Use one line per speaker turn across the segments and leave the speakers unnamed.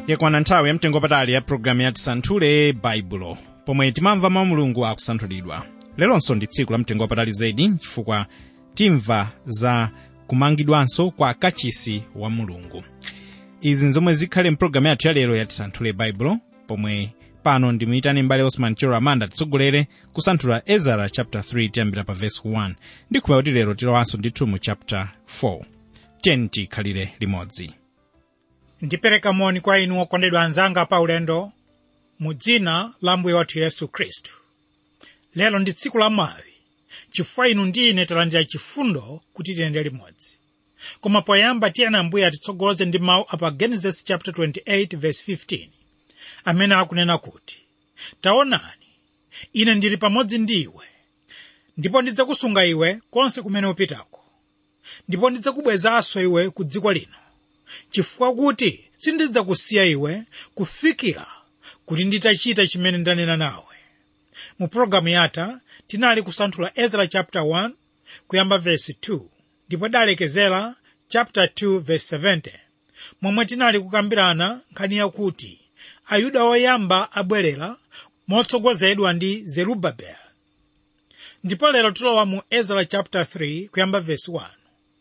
yakwana nthawi yamtengo patali ya programu ya tisanthule baibulo pomwe timamva mawu mulungu akusanthulidwa leronso ndi tsiku la mtengo wapatali zedi chifukwa timva za kumangidwanso kwa kachisi wa mulungu izi nzomwe zikhale mpulogalamu yathu yalero ya tisanthule baibulo pomwe pano ndimuyitane mbale osman chero amanda titsogolere kusanthula ezara chapter 3 tiyambira pa verse 1 ndi khumba kuti lero tilowanso ndithu mu chapter 4 tiyeni tikhalire limodzi
ndipereka moni kwa inu okondedwa anzanga pa ulendo mu dzina la mbuye wathu yesu khristu lero ndi tsiku la mawi chifukwa inu ndi ine talandira chifundo kuti tiyende limodzi koma poyamba tiyeni ambuye atitsogoloze ndi mawu apa genesis chapter 28 verse 15 amene akunena kuti taonani ine ndili pamodzi ndi iwe ndipo ndidzakusunga iwe konse kumene upitako ndipo ndidzakubwezanso iwe ku dziko lino chifukwa kuti sindidzakusiya iwe kufikira kuti nditachita chimene ndanena nawe mu pologalamu yatha tinali kusanthula ezra chapter 1 kuyamba verse 2 ndipo dalekezera chapter 2 verse 70 momwe tinali kukambirana nkhani yakuti ayuda oyamba abwerera motsogozedwa ndi zerubabeli ndipo lero tilowa mu ezra chapter 3 kuyamba verse 1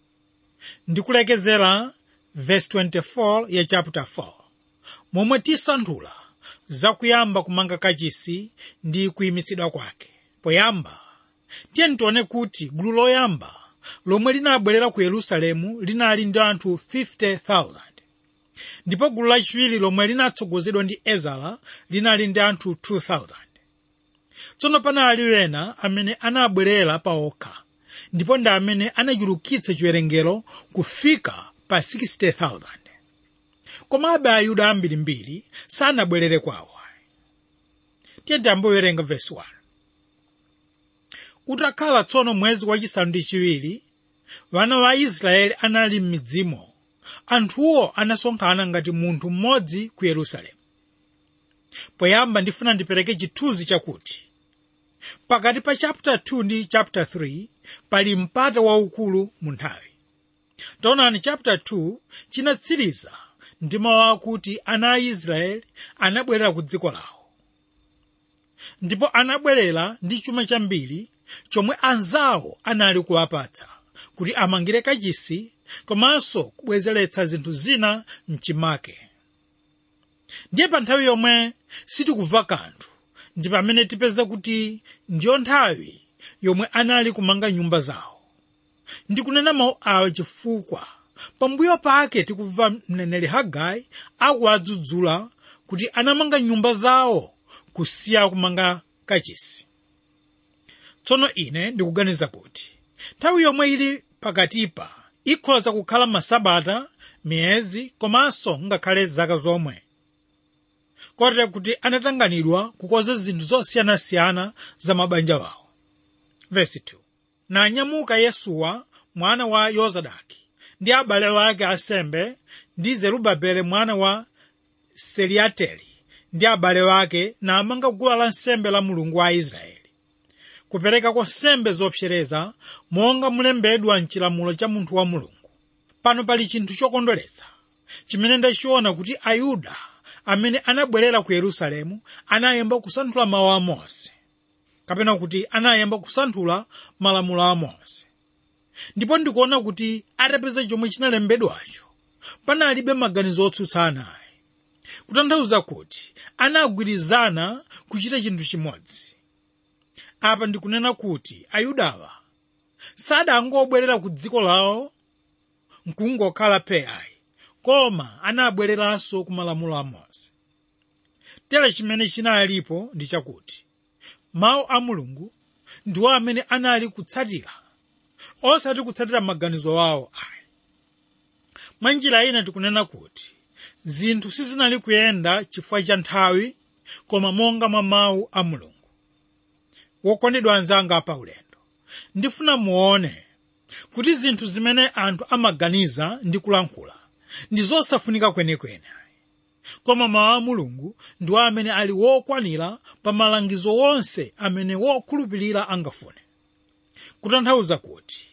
ndikulekezera verse 24 ya chapter 4 momwe tisanthula zakuyamba kumanga kachisi ndi kuyimitsidwa kwake poyamba tiyeni tione kuti gulu loyamba lomwe linabwerera ku yerusalemu linali ndi anthu 50,000 ndipo gulu lachiwiri lomwe linatsogozedwa ndi ezara linali ndi anthu 2,000 tsono panali wena amene anabwerera paokha ndipo ndi amene anachulukitsa chiwerengero kufika pa 60,000 komabe ayuda ambirimbiri sanabwerere kwawo tiyeni tiyambowerenga vesi 1 utakhala tsono mwezi wachisanu ndi chiwiri wana wa israeli anali m'midzimo anthuwo anasonkhana ngati munthu mmodzi ku yerusalemu poyamba ndifuna ndipereke chithunzi chakuti pakati pa chapter 2 ndi chapter 3 pali mpata waukulu mu nthawi taonani chapter 2 chinatsiriza ndi mawu akuti ana a israeli anabwerera ku dziko lawo ndipo anabwerera ndi chuma chambiri chomwe anzawo anali kuwapatsa kuti amangire kachisi komanso kubwezeretsa zinthu zina mchimake ndiye pa nthawi yomwe sitikubva kanthu ndi pamene tipeza kuti ndiyo nthawi yomwe anali kumanga nyumba zawo ndikunena mawu awa chifukwa pambuyo pake tikubva mneneri hagai akuwadzudzula kuti anamanga nyumba zawo kusiya kumanga kachisi tsono ine ndikuganiza kuti nthawi yomwe ili pakatipa ikhoza kukhala masabata miyezi komanso ngakhale zaka zomwe kotero kuti anatanganidwa kukonza zinthu zosiyanasiyana za mabanja wawo vesi 2 nanyamuka yesuwa mwana wa yozadaki ndi abale wake asembe ndi zerubabele mwana wa seliateli ndi abale wake namanga guwa la nsembe la mulungu wa israeli kupereka kwa nsembe zopsereza monga mulembedwa mchilamulo cha munthu wa mulungu pano pali chinthu chokondweretsa chimene ndachiona kuti ayuda amene anabwerera ku yerusalemu anayamba kusanthula mawu a mose kapena kuti anayamba kusanthula malamulo a mose ndipo ndikuona kuti atapeza chomwe chinalembedwacho panalibe maganizo otsutsana ayi kutanthauza kuti anagwirizana kuchita chinthu chimodzi apa ndikunena kuti ayudawa sadangobwerera ku dziko lawo nkungokhala peyayi koma anabwereranso ku malamulo a mose tere chimene chinalipo ndi chakuti mawu a mulungu ndiwo amene anali kutsatira osati kutsatira maganizo awo ayi mwa njira ina tikunena kuti zinthu sizinali kuyenda chifukwa cha nthawi koma monga mwa mawu a mulungu wokondedwa anzanga pa ulendo ndifuna muone kuti zinthu zimene anthu amaganiza ndi kulankhula ndi zosafunika kwenekwene koma mawu a mulungu ndiwo amene ali wokwanira pa malangizo wonse amene wokhulupirira angafune kutanthauza kuti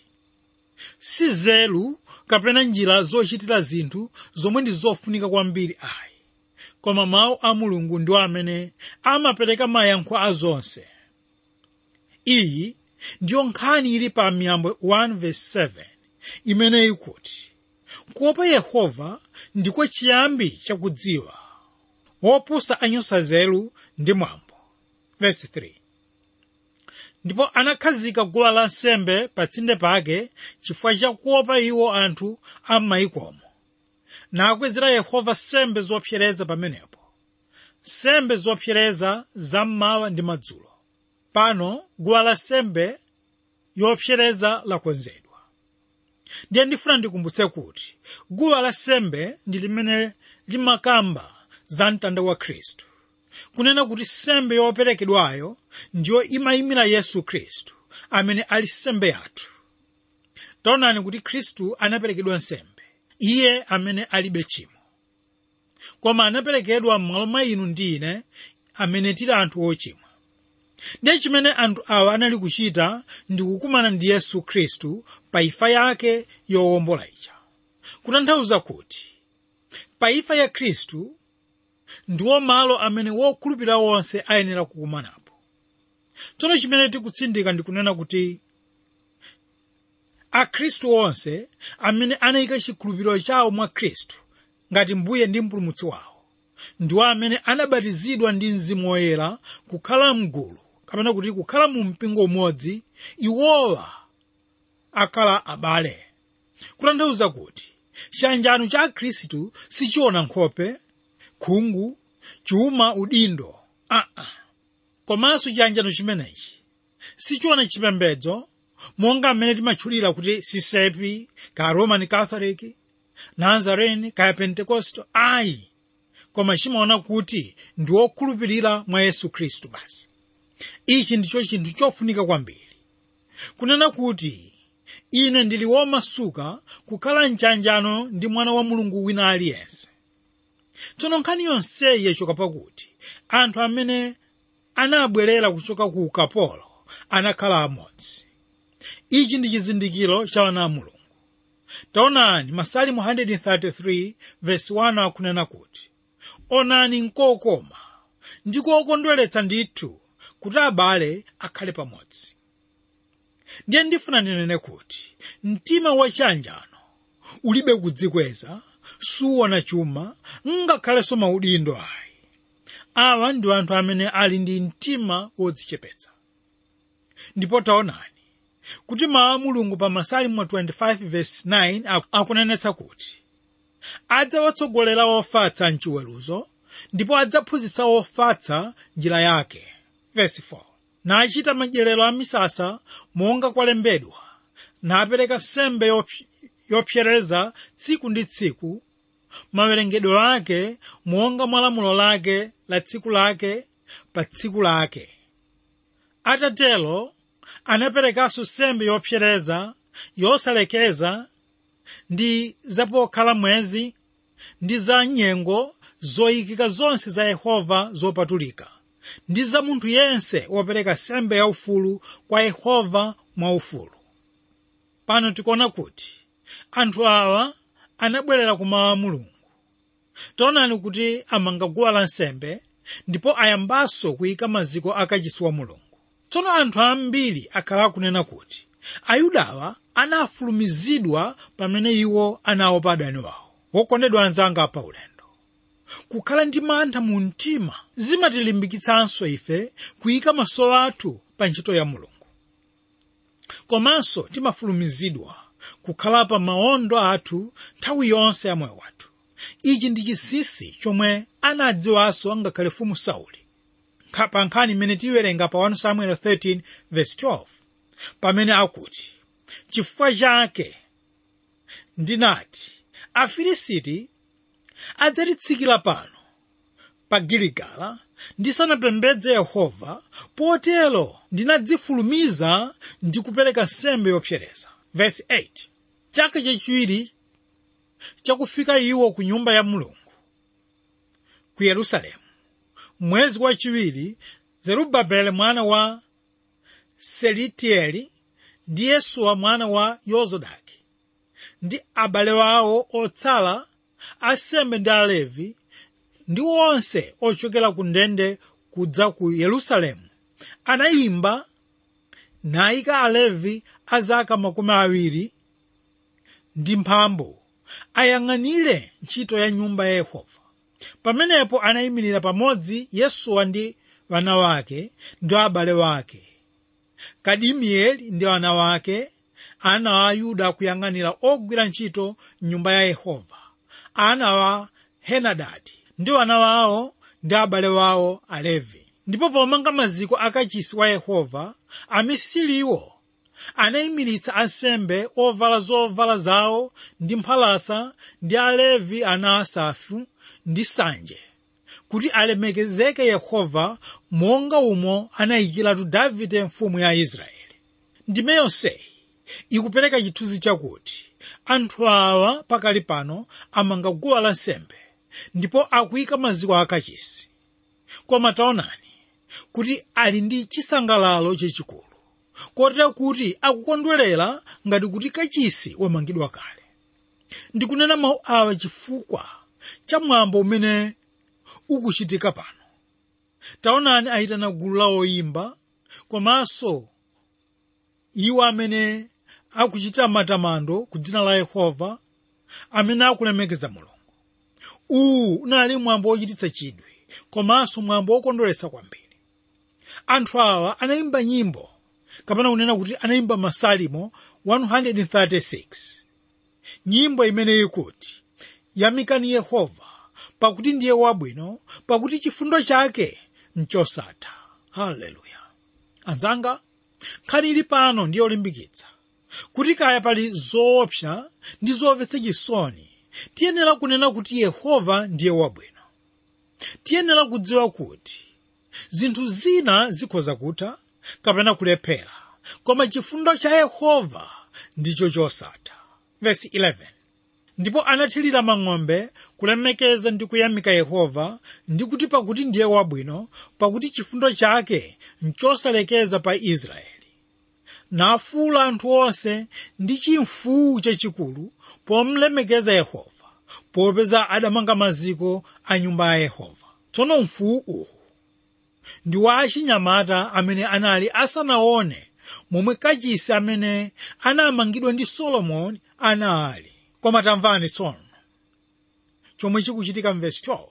si zelu kapena njira zochitira zinthu zomwe ndi zofunika kwambiri ayi koma mawu a mulungu ndiwo amene amapereka mayankho a zonse iyi ndiyo nkhani ili pa miyambo 1:7 imene ikuti kuopa yehova ndiko chiyambi chakudziwa wopusa anyosa nzeru ndi mwambo verse 3 ndipo anakhazika guwa lansembe pa tsinde pake chifukwa chakuopa iwo anthu a m'mayikomo nakwezera yehova nsembe zopsereza pamenepo nsembe zopsereza zammawa ndi madzulo pano guwa lansembe yopsereza lakonzedwa ndiye ndifuna ndikumbutse kuti guwa lansembe ndi limene limakamba za mtanda wa khristu kunena kuti nsembe yoperekedwayo ndiyo imayimira yesu khristu amene ali nsembe yathu taonani kuti khristu anaperekedwa nsembe iye amene alibe tchimo koma anaperekedwa m'malo mwa inu ndi ine amene tili anthu ochimwa ndiye chimene anthu awa anali kuchita ndi kukumana ndi yesu khristu pa imfa yake yowombola ija kutanthauza kuti pa imfa ya khristu ndiwo malo amene wokhulupirira wonse ayenera kukumanapo tsono chimene tikutsindika ndikunena kuti akhristu onse amene anayika chikhulupiriro chawo mwa khristu ngati mbuye ndi mpulumutsi wawo ndiwo amene anabatizidwa ndi mzimu woyera kukhala mgulu kapena kuti kukhala mu mpingo umodzi iwowa akhala abale kutanthauza kuti chiyanjano cha akhristu sichiona nkhope khungu chuma udindo aa uh -uh. komanso chiyanjano chimenechi sichiona chipembedzo monga mmene timatchulira kuti sisepi ka roman catholic nazarene kaya pentecosto ayi koma chimaona kuti ndi wokhulupirira mwa yesu khristu basi ichi ndicho chinthu chofunika kwambiri kunena kuti ine ndili womasuka kukhala mchanjano ndi mwana wa mulungu wina aliyense tsono nkhani yonseyi yachoka pakuti anthu amene anabwerera kuchoka ku ukapolo anakhala amodzi ichi ndi chizindikiro cha ana a mulungu taonani masalimu 133 verse 1 akunena kuti onani nkokoma ndi kokondweretsa ndithu kuti abale akhale pamodzi ndiye ndifuna ndinene kuti mtima wachiyanjano ulibe kudzikweza suwona chuma ngakhalenso maudindo ayi awa ndi anthu amene ali ndi mtima wodzichepetsa ndipo taonani kuti mawu a mulungu pa masalimu 25 verse 9 akunenetsa kuti adzawatsogolera ofatsa mchiweruzo ndipo adzaphunzitsa ofatsa njira yake verse 4 nachita madyerero a misasa monga kwalembedwa napereka sembe yopy- yopsereza tsiku ndi tsiku mawerengedwe ake monga mwa lamulo lake la tsiku lake pa tsiku lake atatelo anaperekanso sembe yopsereza yosalekeza ndi zapokhala mwezi ndi za nyengo zoyikika zonse za yehova zopatulika ndi za munthu yense wopereka sembe yaufulu kwa yehova mwaufulu pano tikuona kuti anthu awa anabwerera ku mawu a mulungu taonani kuti amanga guwa lansembe ndipo ayambanso kuyika maziko akachisi wa mulungu tsono anthu ambiri akhala akunena kuti ayudawa anafulumizidwa pamene iwo anaopa adani wawo wokondedwa anzanga pa ulendo kukhala ndi mantha mu mtima zimatilimbikitsanso ife kuyika maso athu pa ntchito ya mulungu komanso timafulumizidwa kukhala pa maondo athu nthawi yonse ya moyo wathu ichi ndi chinsinsi chomwe anadziwanso ngakhale mfumu sauli Nkha- pa nkhani imene tiyiwerenga pa 1 samuel 13 verse 12 pamene akuti chifukwa chake ndinati afilisiti adzatitsikira pano pa giligala ndisanapembedze yehova potero ndinadzifulumiza ndi kupereka nsembe yopsereza verse 8 chaka chachiwiri chakufika iwo ku nyumba ya mulungu ku yerusalemu mwezi wachiwiri zerubabeli mwana wa selitieli ndi yesuwa mwana wa yozadaki ndi abale wawo otsala asembe ndi alevi ndi onse ochokera ku ndende kudza ku yerusalemu anayimba nayika alevi a zaka makumi awiri ndi mphambu ayang'anire ntchito ya nyumba ya yehova pamenepo anayimirira pamodzi yesuwa ndi wana wake ndi abale wake kadimieli ndi wana wake ana wa yuda kuyang'anira ogwira ntchito nyumba ya yehova ana wa henadadi ndi wana wawo ndi abale wawo alevi ndipo pomanga maziko akachisi wa yehova amisiriwo anayimiritsa ansembe ovala zovala zawo ndi mphalasa ndi alevi ana asafu ndi sanje kuti alemekezeke yehova monga umo anayikiratu davide mfumu ya israeli ndime yonseyi ikupereka chithunzi chakuti anthu awa pakali pano amanga guwa lansembe ndipo akuyika maziko akachisi koma taonani kuti ali ndi chisangalalo chachikulu kotera kuti akukondwerera ngati kuti kachisi wamangidwa kale ndikunena mawu awa chifukwa cha mwambo umene ukuchitika pano taonani ayitana gulu la oyimba komanso iwo amene akuchita matamando ku dzina la yehova amene akulemekeza mulungu uwu unali mwambo wochititsa chidwi komanso mwambo wokondweretsa kwambiri anthu awa anayimba nyimbo kapena kunena kuti anayimba masalimo 136 nyimbo imene ikuti yamikani yehova pakuti ndiye wabwino pakuti chifundo chake nchosatha haleluya anzanga nkhani ili pano ndiyo limbikitsa kuti kaya pali zoopsa ndi zomvetsa chisoni tiyenera kunena kuti yehova ndiye wabwino tiyenera kudziwa kuti zinthu zina zikhoza kutha kapena kulephera koma chifundo cha yehova ndicho chosatha vesi 11 ndipo anathirira mang'ombe kulemekeza ndi kuyamika yehova ndi kuti pakuti ndiye wabwino pakuti chifundo chake nchosalekeza pa israeli nafuula anthu onse ndi chimfuwu chachikulu pomlemekeza yehova popeza adamanga maziko a nyumba ya yehova tsono mfuwu uwu ndi wa achinyamata amene anali asanaone momwe kachisi amene anamangidwa ndi solomoni anali koma tamvani tsono chomwe chikuchitika mvesi 12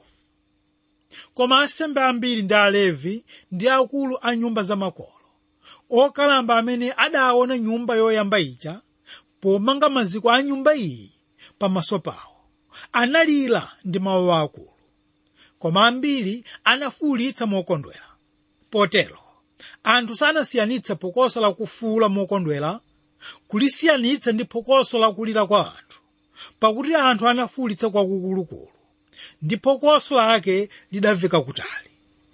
koma asembe ambiri ndi alevi ndi akulu a nyumba zamakolo okalamba amene adaona nyumba yoyamba ija pomanga maziko a nyumba iyi pamaso pawo analira ndi mawu akulu koma ambiri anafuwulitsa mokondwera potero anthu sanasiyanitse phokoso la kufuwula mokondwera kulisiyanitsa ndi phokoso la kulira kwa anthu pakuti anthu anafuwulitsa kwakukulukulu ndi phokoso lake lidamveka kutali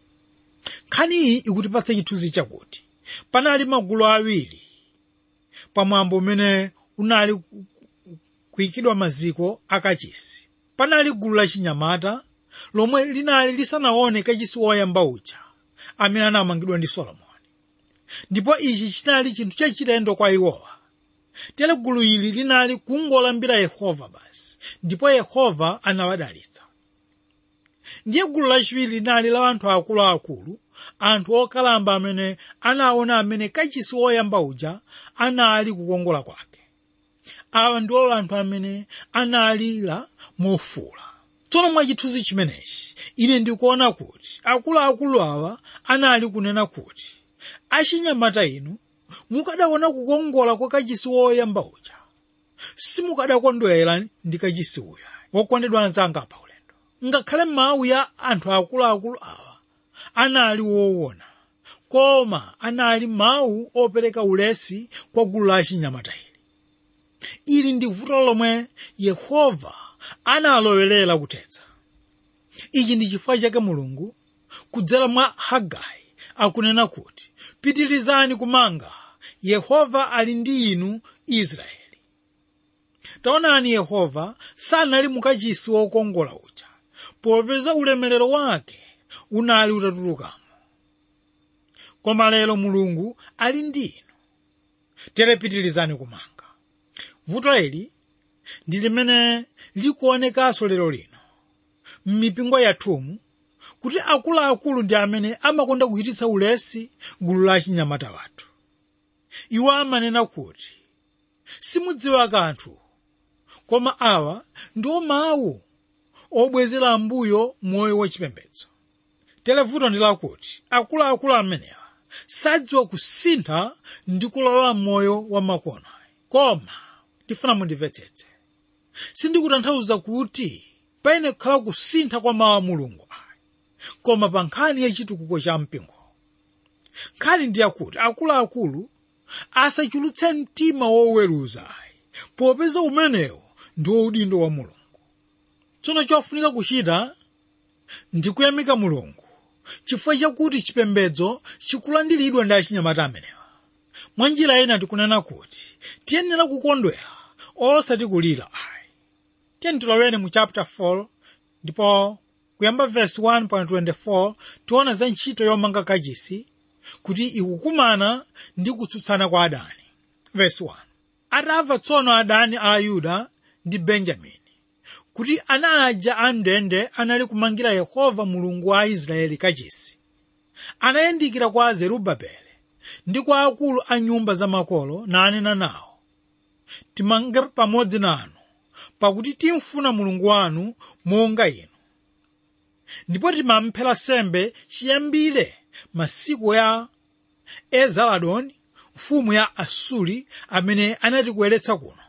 nkhaniyi ikutipatsa chithunzi chakuti panali magulu awiri pamwambo umene unali kuyikidwa maziko akachisi panali gulu lachinyamata lomwe linali lisanaone kachisi woyamba uja amene anamangidwa ndi solomoni ndipo ichi chinali chinthu chachilendo kwa iwowa tere gulu ili linali kungolambira yehova basi ndipo yehova anawadalitsa ndiye gulu lachiwiri linali la anthu akuluakulu anthu okalamba amene anaona amene kachisi woyamba uja anali kukongola kwake awa ndiwo anthu amene analira mofuwula tsono mwa chithunzi chimenechi ine ndikuona kuti akuluakulu awa anali kunena kuti achinyamata inu mukadaona kukongola kwa kachisi woyamba uja simukadakondwera ndi kachisi uya wokondedwa anzanga pa ulendo ngakhale mawu ya anthu akuluakulu awa anali woona koma anali mawu opereka ulesi kwa gulu la achinyamata ili ili ndi vuto lomwe yehova analowerera kuthetsa ichi ndi chifukwa chake mulungu kudzera mwa hagai akunena kuti pitirizani kumanga yehova ali ndi inu israeli taonani yehova sanali mukachisi wokongola uja popeza ulemerero wake unali utatulukamo koma lero mulungu ali ndi inu tere pitirizani kumanga vuto ili ndi limene likuonekanso lero lino m'mipingo yathumu kuti akuluakulu ndi amene amakonda kuchititsa ulesi gulu la achinyamata wathu iwo amanena kuti simudziwa kanthu koma awa ndiwo mawu obwezera mbuyo moyo wachipembedzo televuto ndi lakuti akuluakulu amenewa sadziwa kusintha ndi kulowa moyo wa makono koma ndifuna mundimvetsetse sindikutanthauza kuti paine kukhala kusintha kwa mawu a mulungu ayi koma pa nkhani yachitukuko cha mpingo nkhani ndi yakuti akuluakulu asachulutse mtima woweruza ayi popeza umenewo ndi udindo wa mulungu tsono chofunika kuchita ndi kuyamika mulungu chifukwa chakuti chipembedzo chikulandiridwa ndi achinyamata amenewa mwa njira ina tikunena kuti tiyenera kukondwera osati kulira ayi tiyeni tilowere mu chapter 4 ndipo kuyamba verse 1.24 tiona za ntchito yomanga kachisi kuti ikukumana ndi kutsutsana kwa adani verse 1 atamva tsono adani a ayuda ndi benjamini kuti ana aja a ndende anali kumangira yehova mulungu wa israeli kachisi anayandikira kwa zerubabele ndi kwa akulu a nyumba za makolo nanena nawo timange pamodzi nanu pakuti timfuna mulungu wanu monga inu ndipo timamphera sembe chiyambire masiku ya ezaladoni mfumu ya asuri amene anatibweretsa kuno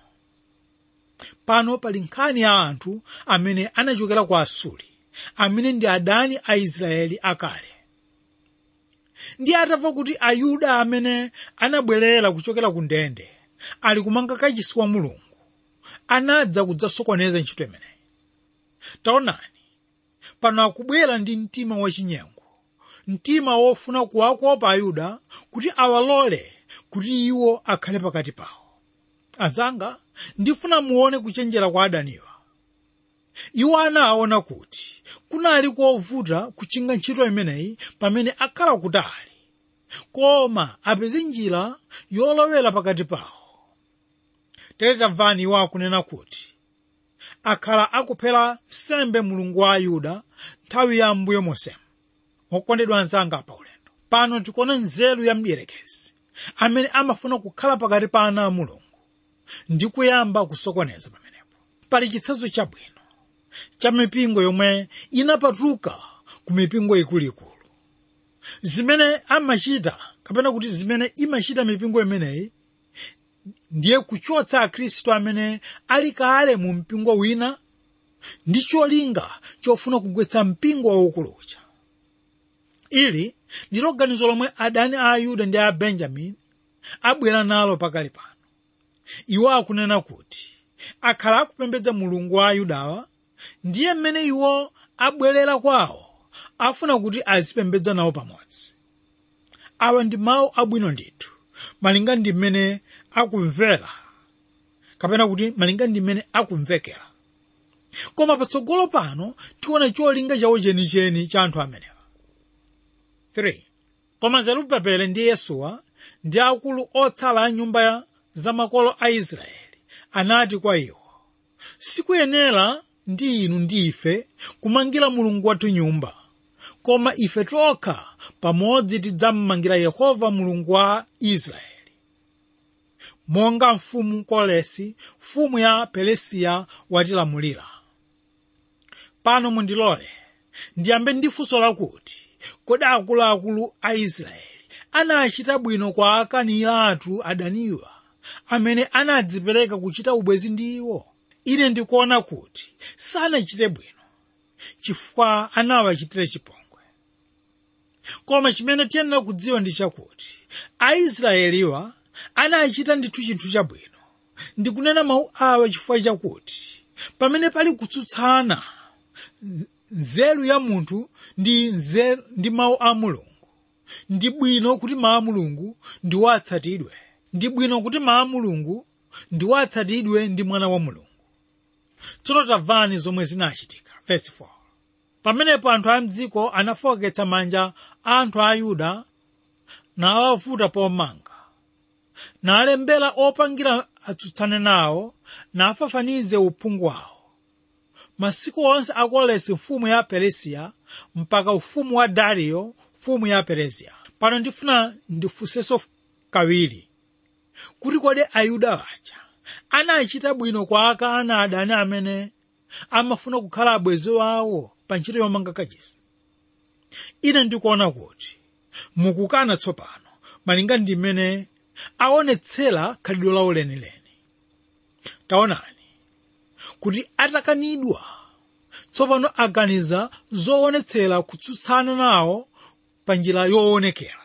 pano pali nkhani ya anthu amene anachokera kwa asuri amene ndi adani a israeli akale ndi atamva kuti ayuda amene anabwerera kuchokera ku ndende ali kumanga kachisi wa mulungu anadza kudzasokoneza ntchito imeneyi taonani pano akubwera ndi mtima wachinyengo mtima wofuna kuwakopa ayuda kuti awalole kuti iwo akhale pakati pawo azanga ndifuna muone kuchenjera kwa adaniwa iwo anaona kuti kunali kovuta kuchinga ntchito imeneyi pamene akhala kutali koma apeze njira yolowera pakati pawo tere tamvani iwo akunena kuti akhala akuphera sembe mulungu wa ayuda nthawi ya mbuyo mosemu okondedwa anzanga pa ulendo pano tikuona nzeru ya mdierekezi amene amafuna kukhala pakati pa ana a mulungu ndi kuyamba kusokoneza pamenepo pali chitsanzo chabwino cha mipingo yomwe inapatuka ku mipingo ikuluikulu zimene amachita kapena kuti zimene imachita mipingo imeneyi ndiye kuchotsa akhristu amene ali kale mu mpingo wina ndi cholinga chofuna kugwetsa mpingo waukulu uja ili ndilo ganizo lomwe adani a ayuda ndi a benjamini abwera nalo pakali pano iwo akunena kuti akhala akupembedza mulungu wa ayudawa ndiye mmene iwo abwerera kwawo afuna kuti azipembedza nawo pamodzi awa ndi mawu abwino ndithu malinga ndi mmene akumvera kapena kuti malinga ndi mmene akumvekera koma patsogolo pano tiona cholinga chawo chenicheni cha anthu amenewa 3 koma zerubabele ndi yesuwa ndi akulu otsala a nyumba za makolo a israeli anati kwa iwo sikuyenera ndi inu ndi ife kumangira mulungu wathu nyumba koma ife tokha pamodzi tidzammangira yehova mulungu wa israeli monga mfumu kolesi mfumu ya peresiya watilamulira pano mundilole ndiyambe ndi funso lakuti kodi akuluakulu a israeli anachita bwino kwa akanira athu adaniwa amene anadzipereka kuchita ubwezi ndi iwo ine ndikuona kuti sanachite bwino chifukwa anawachitira chipongwe koma chimene tiyenera kudziwa ndi chakuti aisraeliwa anachita ndithu chinthu chabwino ndikunena mawu awa chifukwa chakuti pamene pali kutsutsana nzeru ya munthu ndi nzeru ndi mawu a mulungu ndi bwino kuti mawu a mulungu ndiwo atsatidwe ndi bwino kuti mawu a mulungu ndiwo atsatidwe ndi mwana wa mulungu tsono tamvani zomwe zinachitika verse 4 pamenepo anthu a mdziko anafowoketsa manja a anthu a yuda nawavuta pomanga nalembera opangira atsutsane nawo nafafanize uphungu wawo masiku onse a koresi mfumu ya peresiya mpaka ufumu wa dariyo mfumu ya peresiya pano ndifuna ndifunsenso kawiri kuti kodi ayuda aja anachita bwino kwa akana adani amene amafuna kukhala abwenzi wawo pa ntchito yomanga kachisi ine ndikuona kuti mukukana tsopano malinga ndi mmene aonetsera khalidwe lawo lenileni taonani kuti atakanidwa tsopano aganiza zoonetsera kutsutsana nawo pa njira yoonekera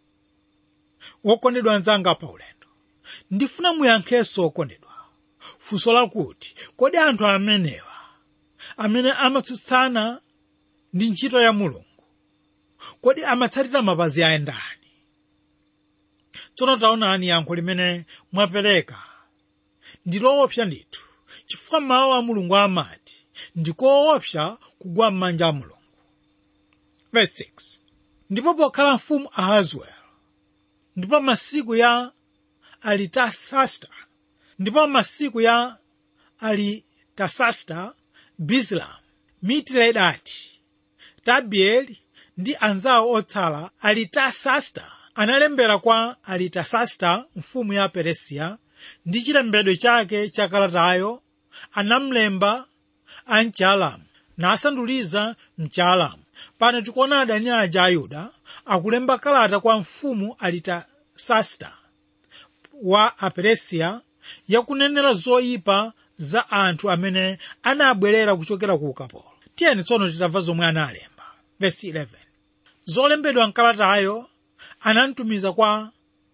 wokondedwa anzanga pa ulendo ndifuna muyankhenso okondedwa funso lakuti kodi anthu amenewa amene amatsutsana ndi ntchito ya mulungu kodi amatsatira mapazi a ndani tsono taonani yankho limene mwapereka ndi loopsa ndithu chifukwa mawu a mulungu amati ndikoopsa kugwa m'manja a mulungu Verse 6. ndipo pokhala mfumu ahazwelo ndipo masiku ya alitasasta ndipo masiku ya alitasasta bisilamu mitiledati tabieli ndi anzawo otsala alitasasta analembera kwa alitasasta mfumu ya peresiya ndi chilembedwe chake cha kalatayo anamlemba a mchaalamu nasanduliza mchaalamu pano tikuona adani aja a yuda akulemba kalata kwa mfumu alitasasta wa aperesiya yakunenera zoyipa za anthu amene anabwerera kuchokera ku ukapolo tiyeni tsono titamva zomwe analemba vesi 11 zolembedwa mkalatayo anamtumiza kwa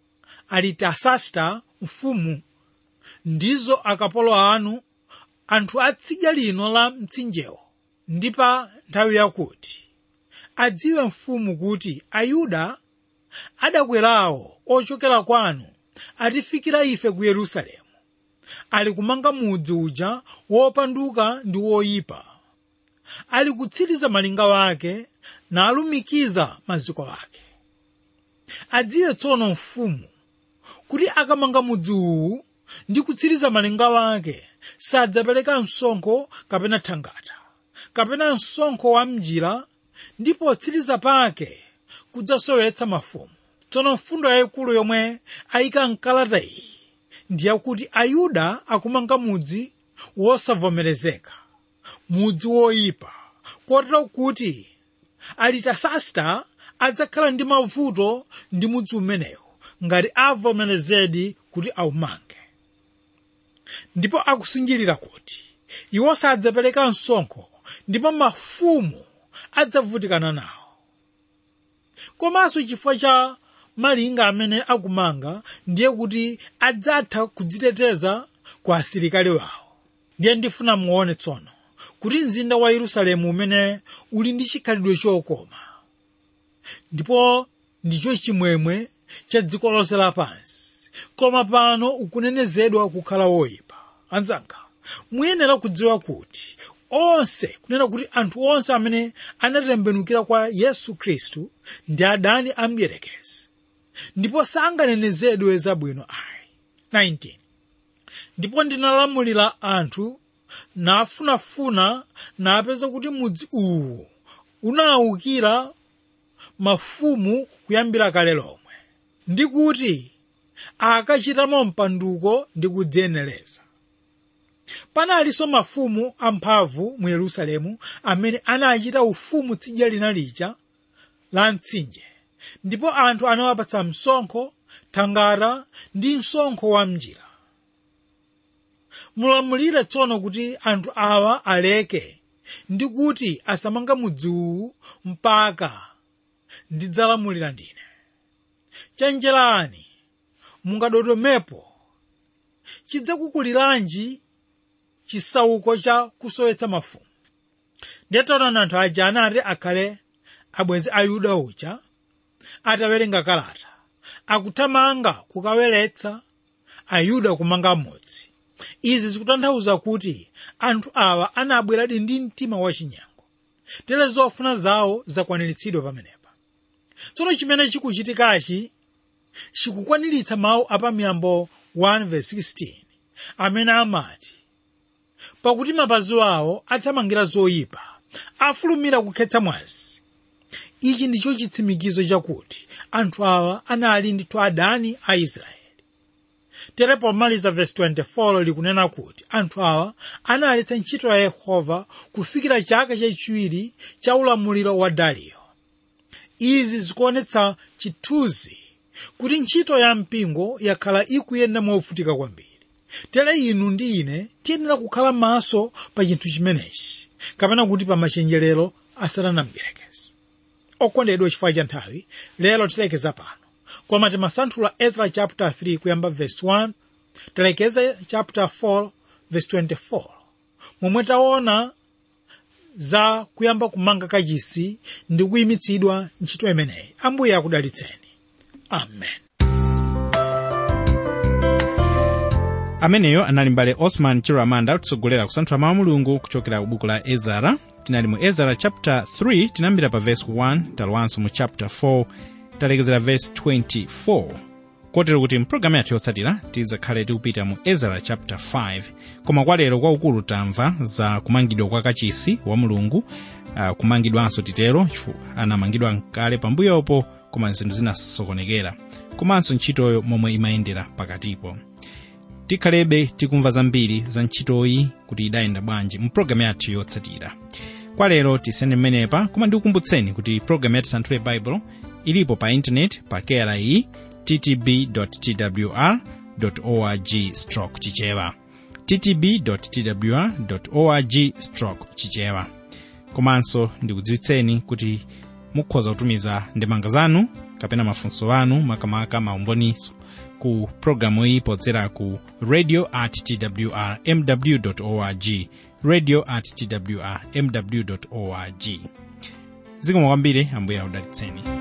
alitasasta mfumu ndizo akapolo anu anthu a tsidya lino la mtsinjewo ndi pa nthawi yakuti adziwe mfumu kuti ayuda adakwerawo ochokera kwanu atifikira ife ku yerusalemu ali kumanga mudzi uja wopanduka ndi woyipa ali kutsiriza malinga wake nalumikiza maziko ake adziwe tsono mfumu kuti akamanga mudzi uwu ndi kutsiriza malinga wake sadzapereka msonkho kapena thangata kapena msonkho wa mjira ndi potsiriza pake kudzasowetsa mafumu tsono mfundo yayikulu yomwe ayika mkalata iyi ndiyakuti ayuda akumanga mudzi wosavomerezeka mudzi woyipa kotero kuti alitasasta adzakhala ndi mavuto ndi mudzi umenewu ngati avomerezedi kuti aumange ndipo akusinjirira kuti iwo sadzapereka msonkho ndipo mafumu adzavutikana nawo komanso chifukwa cha malinga amene akumanga ndiye kuti adzatha kudziteteza kwa asilikali wawo ndiye ndifuna muone tsono kuti mzinda wa yerusalemu umene uli ndi chikhalidwe chokoma ndipo ndicho chimwemwe cha dziko lonse lapansi koma pano ukunenezedwa kukhala woyipa anzanga muyenera kudziwa kuti onse kunena kuti anthu onse amene anatembenukira kwa yesu khristu ndi adani a mdierekezi ndipo sanganenezedwe zabwino ayi 19 ndipo ndinalamulira anthu nafunafuna napeza kuti mudzi uwu unawukira mafumu kuyambira kale lomwe ndi kuti akachitamo mpanduko ndi kudziyenereza panalinso mafumu amphamvu mu yerusalemu amene anachita ufumu tsidya lina lija la mtsinje ndipo anthu anawapatsa msonkho thangata ndi msonkho wa mjira mulamulire tsono kuti anthu awa aleke ndi kuti asamanga mudzi uwu mpaka ndidzalamulira ndine chenjerani mungadodomepo chidzakukuliranji chisauko cha kusowetsa mafumu ndiye taonani anthu aja anati akhale abwenzi a yuda uja atawerenga kalata akuthamanga kukaweretsa ayuda kumanga mudzi izi zikutanthauza kuti anthu awa anabweradi ndi mtima wachinyengo tere zofuna zawo zakwaniritsidwa pamenepa tsono chimene chikuchitikachi chikukwaniritsa mawu apamiyambo 1:16 amene amati pakuti mapazi awo athamangira zoyipa afulumira kukhetsa mwazi ichi ndicho chitsimikizo chakuti anthu awa anali ndithu adani a israeli tere pomaliza vesi 24 likunena kuti anthu awa analetsa ntchito ya yehova kufikira chaka chachiwiri cha ulamuliro wa dariyo izi zikuonetsa chithunzi kuti ntchito ya mpingo yakhala ikuyenda movutika kwambiri tere inu ndi ine tiyenera kukhala maso pa chinthu chimenechi kapena kuti pa machenjerero asatanamberekezi okondedwa chifukwa cha nthawi lero tilekeza pano koma timasanthula ezra chapter 3 kuyamba verse 1 talekeza chapter 4 verse 24 momwe taona za kuyamba kumanga kachisi ndi kuyimitsidwa ntchito imeneyi ambuye akudalitseni amen
ameneyo anali mbale osman chiramanda kutsogolera kusanthula mawu a mulungu kuchokera ku buku la ezara tinali mu ezara chapter 3 tinambira pa verse 1 talowanso mu chapter 4 talekezera verse 24 kotero kuti mpulogalamu yathu yotsatira tizakhale tikupita mu ezara chapter 5 koma kwa lero kwaukulu tamva za kumangidwa kwa kachisi wa mulungu uh, kumangidwanso titero chifukwa anamangidwa kale pambuyopo koma zinthu zinasokonekera komanso ntchitoyo momwe imayendera pakatipo tikhalebe tikumva zambiri za ntchitoyi kuti idayenda bwanji mu pulogalamu yathu yotsatira kwa lero tisene mmenepa koma ndikukumbutseni kuti pulogalamu yathu santhule bible ilipo pa intaneti pa kri ttb twr org stroke chichewa ttb twr org stroke chichewa komanso ndikudziwitseni kuti mukhoza kutumiza ndemanga zanu kapena mafunso anu makamaka maumboniso ku programu iyi podzera ku radio at twr mw org radio at twr mw org zikomo kwambiri ambuye akudalitseni